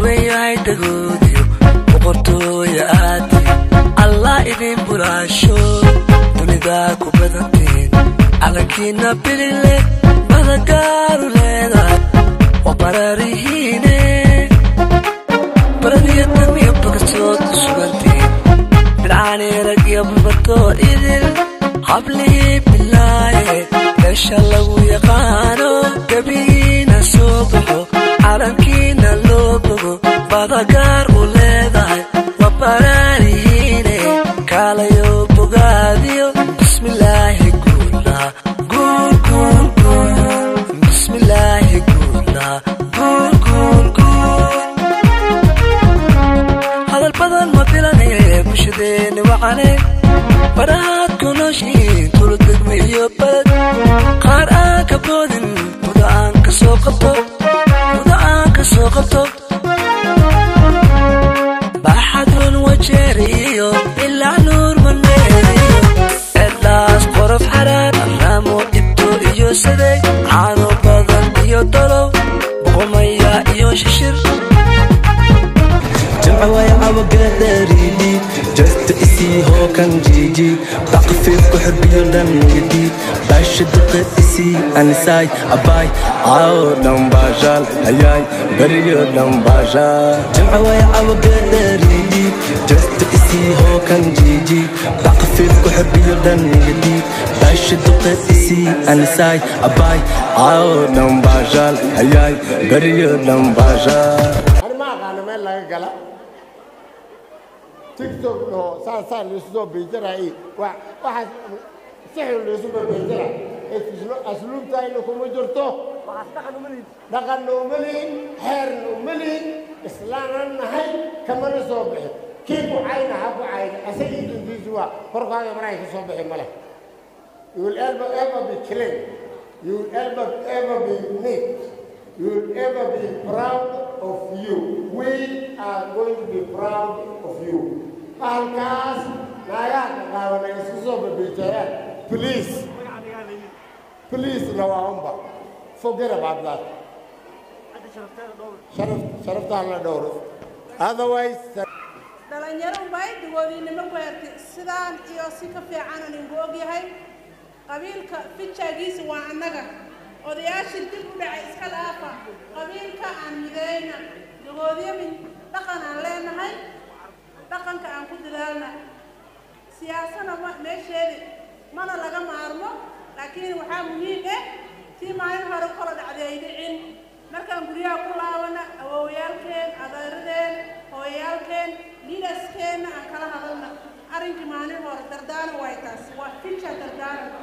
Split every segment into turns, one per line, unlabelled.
weyn yahay dagoodiyo boqortooya aadi allah idin bulaasho dunidaa ku badantiin calankiina bilile badagaaru leedahay waa bararihiine baradiyo damiyo bakasood sugantiin bilcaani rag iyo babatoo idil hablihii bilaaye meesha lagu yaqaano gebigiina soo baxo calankiina loo bogo badagaar u leedahay waa baraarihiine kaalayo bogaadiyo bismillaahi guula guul guul guul bismillaahi guula guul guul guul hadal badan ma filanaye bulshadeeni wacane barahaad ku nooshiin tuludegme iyo baled qaar aan ka boodin muda aan ka soo qabto muda aan ka soo qabto baxadun wajeeriyo ilaa nuur maneeriyo eedlaas qorof xaraar araamo ibto iyo sadeeg caano badan iyo dolow boqomaya iyo shishir
جمعة عوقدريدي جست اسي هو كان جيجي تقفيف كحب يردن جديد باش دقة اسي انا ساي اباي عاو دم باجال هياي بريو دم باجال جمعة عوقدريدي جست اسي هو كان جيجي تقفيف كحب يردن جديد باش دقة اسي انا ساي اباي عاو دم باجال هياي بريو دم باجال
ani ma aqaano meel laga gala tiktok oo saasaa laisu soo beejaraayey wa waxaas sixir laisu bebeejara asluubtayna kuma jirto dhaqanna uma lihin xeerna uma lihin islaanan nahay kamana soo bixin kii ku cayna ha ku cayna asagii dintiisu waa korkaaga marahay ka soo bixi male you will ever ever be clean you will ever ever be neat you will ever be proud of you. We are going to be proud of you. Halkaas naagaha qaawanay isku soo babiijeeyaan. Please, please lawaanba. Forget about that. Sharaf, sharaftaan la dhowro. Otherwise,
dhalinyaro unbay dagoodiinimo ku hertay sidaan iyo si ka fiicanan inku ogyahay qabiilka fijaagiisa waa annaga odayaashii dib u dhacay iska dhaafa qabiilka aan midayna dagoodiyo min dhaqan aan leenahay dhaqanka aan ku dadaalna siyaasana ma meesheedi mana laga maarmo laakiin waxaa muhiim ah tii maalin hore kala dhacday ay dhicin markaan guryaha ku laabana awowyaalkeen adeeradeen hooyayaalkeen liidaskeenna aan kala hadalna arrinkii maalin hore dardaana way taas waa ficha dardaaranka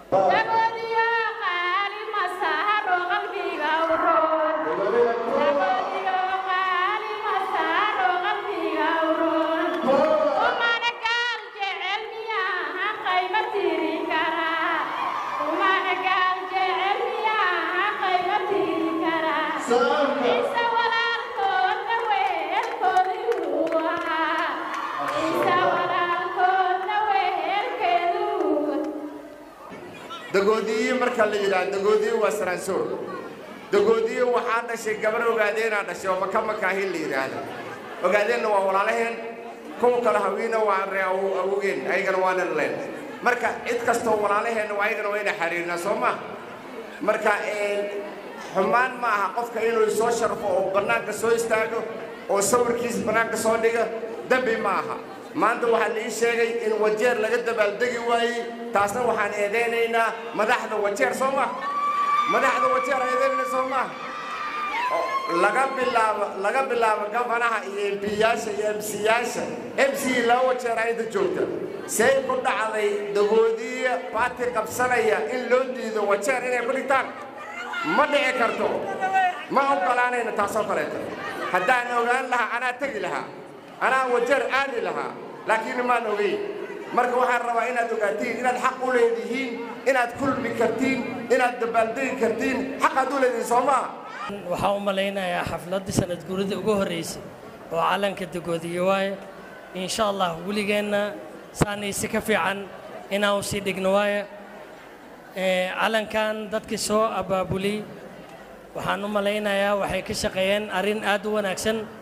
dagoodiye marka la yidhaah dagoodiye waa saraansoor dagoodiye waxaa dhashay gabar ogaadeenaa dhashay oo maka makaahin la yidhaahda ogaadeenna waa walaalaheen kuwa kale hawiina waa ree awogeen ayagana waana leen marka cid kastoo walaalaheenna waa ayagana waa ina xariirnaa soo ma marka xumaan ma aha qofka inuu soo sharfo oo bannaanka soo istaago oo sawirkiis bannaanka soo dhiga dembi ma aha maanta waxaa la ii sheegay in wajeer laga dabaaldegi waayey taasna waxaan eedaynaynaa madaxda wajeer soo ma madaxda wajeer eedaynayna soo ma laga bilaabo laga bilaabo gafanaha iyo embiyaasha iyo emsiyaasha mc laba wajeer ayda joogta say ku dhacday dagoodiya baati qabsanaya in loo diido wajeer inay ku dhigtaan ma dhici karto ma ogolaanayna taasoo kaleeto haddaan ogaan lahaa anaa tegi lahaa anaa wajeer aadi lahaa laakiin maan ogeyn marka waxaan rabaa inaad ogaatiin inaad xaq u leedihiin inaad kulmi kartiin inaad dabaaldegi kartiin xaqaad u leedihiin soo maa
waxaan u malaynayaa xafladdii sanad guuridii ugu horraysay oo calanka dagoodiye waaye insha allah weligeenna saanaysi ka fiican inaan u sii dhigno waaye calankan dadkii soo abaabulay waxaan u malaynayaa waxay ka shaqeeyeen arrin aad u wanaagsan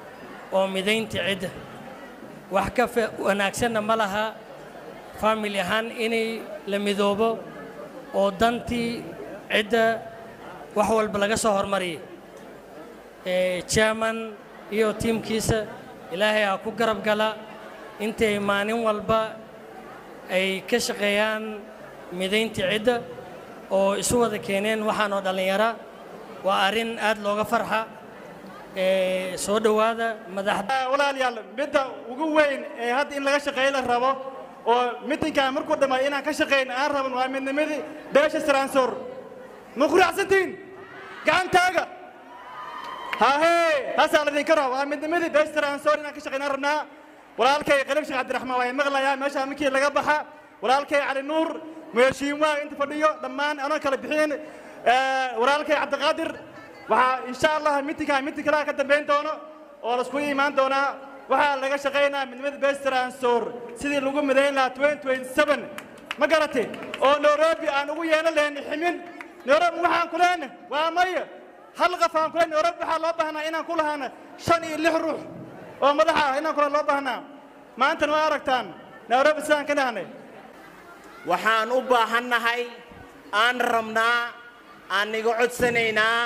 oo midaynta cidda wax ka fa- wanaagsanna ma laha family ahaan inay la midoobo oo dantii cidda wax walba laga soo hormariyay Eh, chairman iyo tiimkiisa ilaahay ha ku garab gala intay maalin walba ay ka shaqeeyaan midaynta cidda oo isu wada keeneen waxaanoo dhallinyara waa arrin aad looga farxa Eh, soo dhowaada madaxda
walaalayaal midda ugu weyn ee hadda in laga shaqeeyo la rabo oo mitinkan markuu dhammaay inaan ka shaqayn aan raban waa midnimadii beesha saraansoor ma ku raacsantihiin gacantaaga hahee taasaa ladinka raba waa midnimadii beesha saraansoor inaan ka shaqayn aan rabnaa walaalkay qalib sheekh cabdiraxmaan waa maqlayaa meeshaa markii laga baxa walaalkay cali nuur meeshiinwaa inta fadhiyo dhammaan anoo kala bixin walaalkay cabdiqaadir waxaa insha allah mitinkaa mitin kalaa ka dambayn doono oo laisku imaan doonaa waxaa laga shaqaynaa midnimada bestransoor sidii lagu midayn lahaa ma garate oo nairobi aan ugu yeelan lahayn ximin nairobi waxaan ku lehna waa maya hal qof aan ku lehna nairobi waxaa loo baahnaa inaan ku lahaana shan iyo lix ruux oo madaxa ah inaan kula loo baahnaa maantana waa aragtaan nairobi sidaan ka dhahnay
waxaan u baahannahay aan rabnaa aan iga codsanaynaa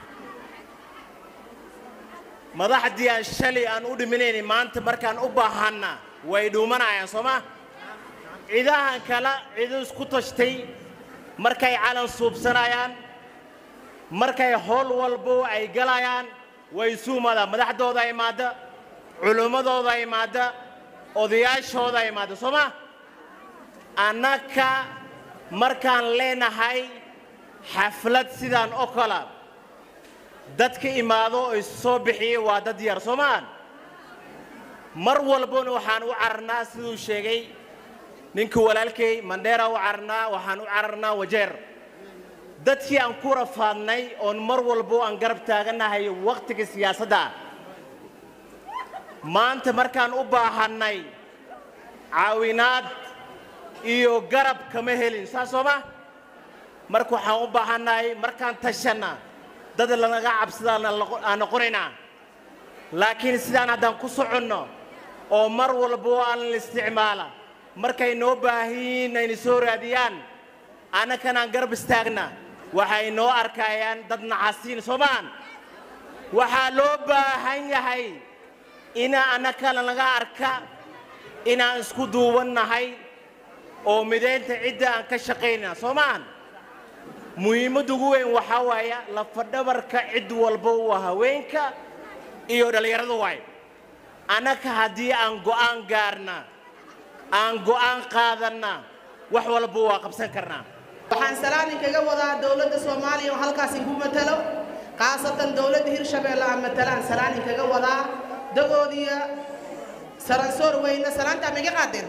madaxdii aan shalay aan u dhiminaynay maanta markaan u baahanna way dhuumanayaan soo ma cidahan kale cido isku tashtay markay calan suubsanayaan markay howl walbo ay galayaan way suumadaan madaxdooda imaadda culimmadooda imaadda odayaashooda imaadda soo ma annaka markaan leenahay xaflad sidaan oo kala dadka imaado oo isu soo bixiya waa dad yar soo maan mar walbona waxaan u cararnaa siduu sheegay ninka walaalkay mandheera u cararnaa waxaan u cararnaa wajeer dadkii aan ku rafaadnay oon mar walbo aan garab taagannahay wakhtiga siyaasadda maanta markaan u baahannay caawinaad iyo garab kama helin saas soo ma marka waxaan u baahannahay markaan tashanna dad lanaga cabsadaan aan noqonaynaa laakiin sidaan haddaan ku soconno oo mar walbo aan la isticmaala markay noo baahiyiin ayna soo raadiyaan annakanaan garab istaagna waxay noo arkayaan dad nacasiin soomaan waxaa loo baahan yahay ina annaka lanaga arka inaan isku duubannahay oo midaynta cidda aan ka shaqaynaa soomaan muhiimadda ugu weyn waxaa waaya lafadhabarka cid walba waa haweenka iyo dhallinyarada waay annaka haddii aan go'aan gaarna aan go'aan qaadanna wax walba waa qabsan karnaa
waxaan salaanin kaga wadaa dowladda soomaaliya oo halkaas inku matalo khaasatan dowladda hirshabeelle aan matalaan salaanin kaga wadaa dagoodiya saransoor weyne salaantaa miga qaadeen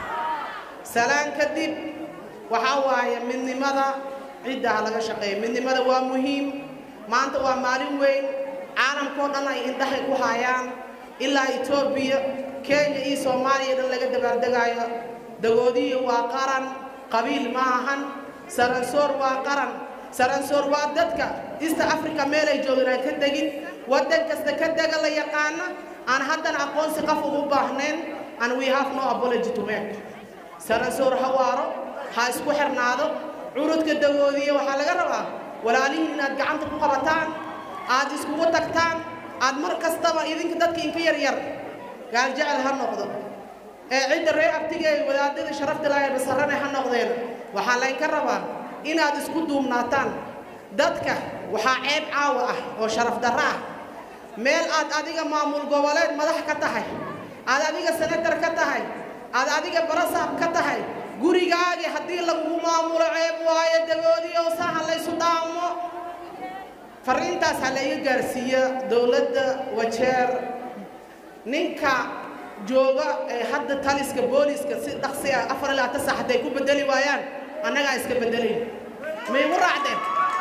salaan kadib waxaa waaye midnimada cidda ha laga shaqeeyo midnimada waa muhiim maanta waa maalin weyn caalamkao dhan ay indhahay ku haayaan ilaa etoobiya kenya iyo soomaaliya dhan laga dabaaldegaayo dagoodiya waa qaran qabiil ma ahan saransoor waa qaran saransoor waa dadka east africa meelay joogin aan ka degin waddan kasta ka dega la yaqaana aan haddana aqoonsi qof ugu baahnayn and we have no apology to make saransoor ha waaro ha isku xirnaado curudka dagoodiya waxaa laga rabaa walaalihiin inaad gacanta ku qabataan aad iskugu tagtaan aad mar kastaba idinka dadka inka yaryar gaaljecel ha noqdo ee cidda ree abtiga ee wadaadada sharafta lahay basarane ha noqdeen waxaa laynka rabaa inaad isku duubnaataan dadka waxaa ceeb caawa ah oo sharaf darro ah meel aad adiga maamul goboleed madax ka tahay aad adiga senatar ka tahay aad adiga barasaab ka tahay gurigaagii haddii lagugu maamulo ceeb waayo dagoodii oo saha laysu dhaamo fariintaas ha la iga gaarsiiya dowladda wajeer ninka jooga ee hadda taliska booliska si dhaqsi ah afar ilaa ta sax hadday ku bedeli waayaan annagaa iska bedelayn maygu raacdeen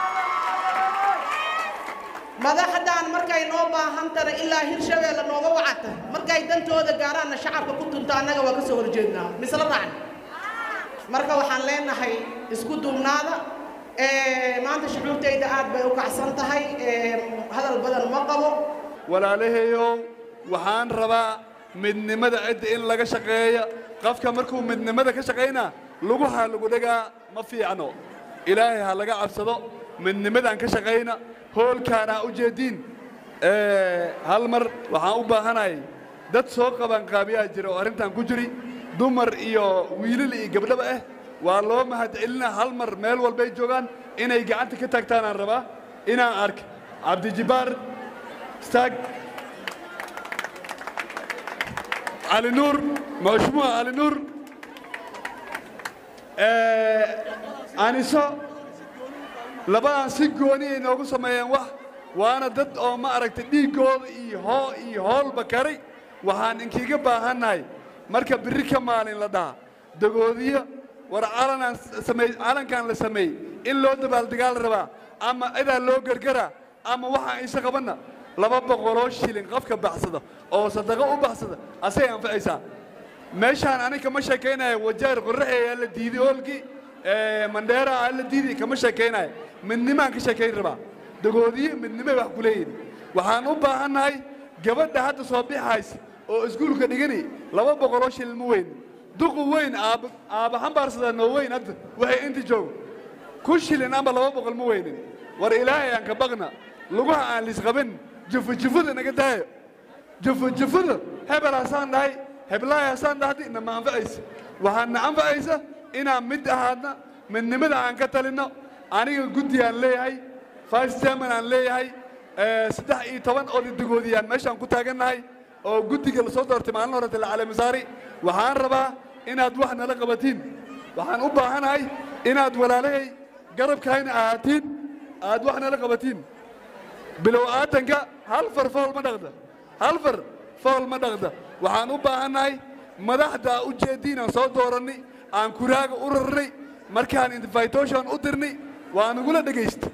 madaxdan markay noo baahantana ilaa hirshabeelle nooga wacata markay dantooda gaaraanna shacabka ku tunta annaga waa ka soo horjeednaa misla raacn marka waxaan leenahay isku duubnaada maanta shucuurtayda aad bay u kacsan tahay hadal badan ma qabo
walaalahayow waxaan rabaa midnimada cidda in laga shaqeeya qofka markuu midnimada ka shaqaynaa lugaha lagu dhagaa ma fiicno ilaahay ha laga cabsado midnimadaan ka shaqayna hoolkaana u jeediin hal mar waxaan u baahanahay dad soo qabanqaabiyaa jira oo arrintan ku jiri dumar iyo wiilal iyo gabdhaba ah waa loo mahadcelinaa hal mar meel walbay joogaan inay gacanta ka taagtaanaan rabaa inaan ark cabdijibbaar istaag cali nuur mashmuuc cali nuur aniso labadan si gooni ay noogu sameeyeen wax waana dad oo ma aragtay dhiiggooda iyo hoo iyo hoolba karay waxaan inkiiga baahannahay marka birri ka maalin la dhaha dagoodiyo war calanaan samey calankan la sameeyey in loo dabaaldegaal rabaa ama cidaa loo gargaraa ama waxaan isa qabanna laba boqoloo shilin qofka baxsada oo sadaqo u baxsada asay anfacaysaa meeshaan ani kama sheekaynaya wajaar qorraxi ayaa la diiday oolkii mandheera aa la diiday kama sheekaynaya midnimaan ka sheekayn rabaa dagoodiyo midnimay wax ku leeyihin waxaan u baahannahay gabadha hadda soo bixaysa oo iskuulka dhigani laba boqoloo shilin ma weyn duqu weyn aaba aaba xambaarsada noo weyn hadda waxay inta joogo kun shilin ama laba boqol ma weynin war ilaahay aan ka baqna lugaha aan lisqabin jufujufada naga daayo jufujufada hebel hasaan dhahay heblahay hasaan dhahdi nama anfacaysa waxaan na anfacaysa inaan mid ahaadna midnimada aan ka talinno aniga guddi aan leeyahay vice chairman aan leeyahay saddex iyo toban odadegoodiyaan meeshaan ku taagannahay oo guddiga lasoo doortay maalin horete lacalamisaari waxaan rabaa inaad wax nala qabatiin waxaan u baahanahay inaad walaalahay garabkayna ahaatiin aad wax nala qabatiin bilow aatanka hal far fool ma dhaqda hal far fool ma dhaqda waxaan u baahannahay madaxda u jeediinaan soo doorannay aan kuraaga u rarnay markaan invitation u dirnay waa nagula dhegaysta